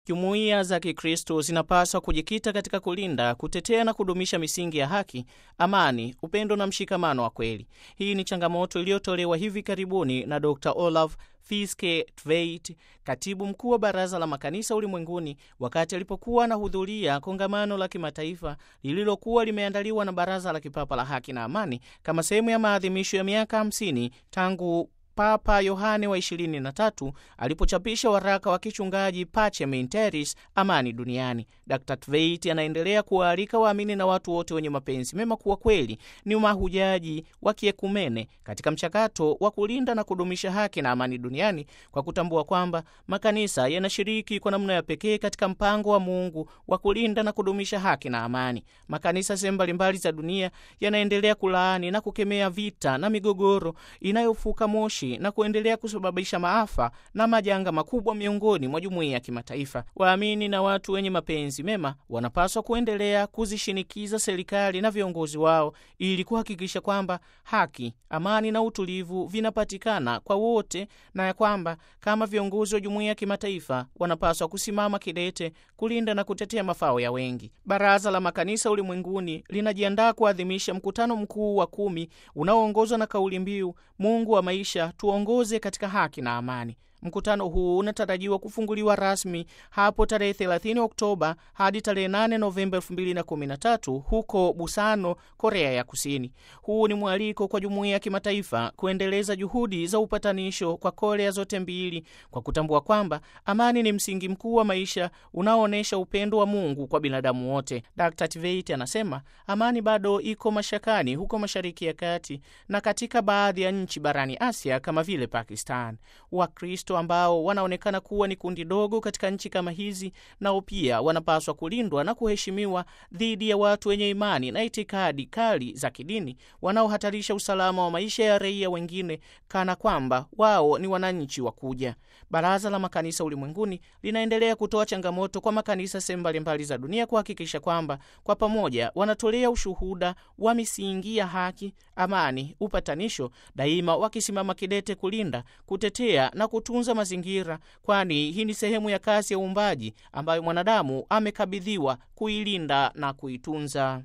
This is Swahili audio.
Jumuiya za Kikristo zinapaswa kujikita katika kulinda, kutetea na kudumisha misingi ya haki, amani, upendo na mshikamano wa kweli. Hii ni changamoto iliyotolewa hivi karibuni na Dr. Olaf Fiske Tveit, katibu mkuu wa Baraza la Makanisa Ulimwenguni, wakati alipokuwa anahudhuria kongamano la kimataifa lililokuwa limeandaliwa na Baraza la Kipapa la Haki na Amani kama sehemu ya maadhimisho ya miaka 50 tangu Papa Yohane wa 23 alipochapisha waraka wa kichungaji Pacem in Terris, amani duniani. Dr. Tveit anaendelea kuwaalika waamini na watu wote wenye mapenzi mema kuwa kweli ni mahujaji wa kiekumene katika mchakato wa kulinda na kudumisha haki na amani duniani kwa kutambua kwamba makanisa yanashiriki kwa namna ya pekee katika mpango wa Mungu wa kulinda na kudumisha haki na amani. Makanisa sehemu mbalimbali za dunia yanaendelea kulaani na kukemea vita na migogoro inayofuka moshi na kuendelea kusababisha maafa na majanga makubwa miongoni mwa jumuiya ya kimataifa. Waamini na watu wenye mapenzi mema wanapaswa kuendelea kuzishinikiza serikali na viongozi wao ili kuhakikisha kwamba haki, amani na utulivu vinapatikana kwa wote, na ya kwamba kama viongozi wa jumuiya ya kimataifa wanapaswa kusimama kidete kulinda na kutetea mafao ya wengi. Baraza la Makanisa Ulimwenguni linajiandaa kuadhimisha mkutano mkuu wa kumi unaoongozwa na kauli mbiu Mungu wa maisha tuongoze katika haki na amani. Mkutano huu unatarajiwa kufunguliwa rasmi hapo tarehe 30 Oktoba hadi tarehe 8 Novemba 2013 huko Busano, Korea ya Kusini. Huu ni mwaliko kwa jumuiya ya kimataifa kuendeleza juhudi za upatanisho kwa Korea zote mbili kwa kutambua kwamba amani ni msingi mkuu wa maisha unaoonyesha upendo wa Mungu kwa binadamu wote. Dr. Tveit anasema amani bado iko mashakani huko Mashariki ya Kati na katika baadhi ya nchi barani Asia kama vile Pakistan. Wakristo ambao wanaonekana kuwa ni kundi dogo katika nchi kama hizi, nao pia wanapaswa kulindwa na kuheshimiwa dhidi ya watu wenye imani na itikadi kali za kidini wanaohatarisha usalama wa maisha ya raia wengine kana kwamba wao ni wananchi wa kuja. Baraza la Makanisa Ulimwenguni linaendelea kutoa changamoto kwa makanisa sehemu mbalimbali za dunia kuhakikisha kwamba kwa pamoja wanatolea ushuhuda wa misingi ya haki, amani, upatanisho, daima wakisimama kidete kulinda, kutetea na kutunza mazingira, kwani hii ni sehemu ya kazi ya uumbaji ambayo mwanadamu amekabidhiwa kuilinda na kuitunza.